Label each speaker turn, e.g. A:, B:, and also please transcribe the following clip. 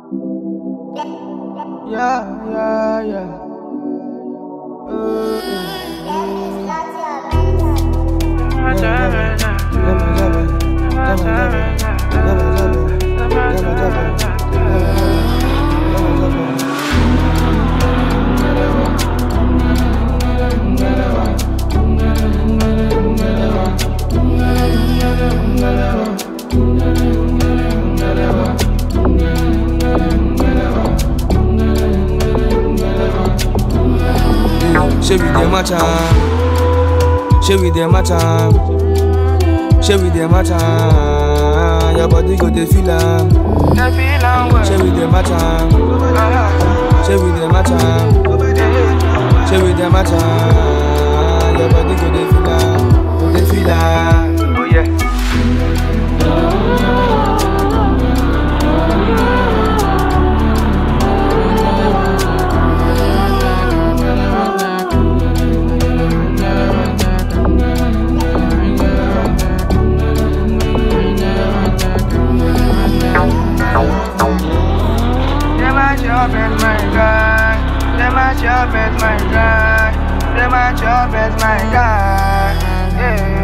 A: Yeah, yeah, yeah. Shey we dey match am, shey we dey match am, shey we dey match am, your body go dey feel am. Shey we dey match am, shey we dey match am, shey we dey match am, your body go dey feel am, go dey feel am. Oh yeah.
B: Them a chop at my guy. Them a chop at my guy. Them a chop at my guy. Yeah.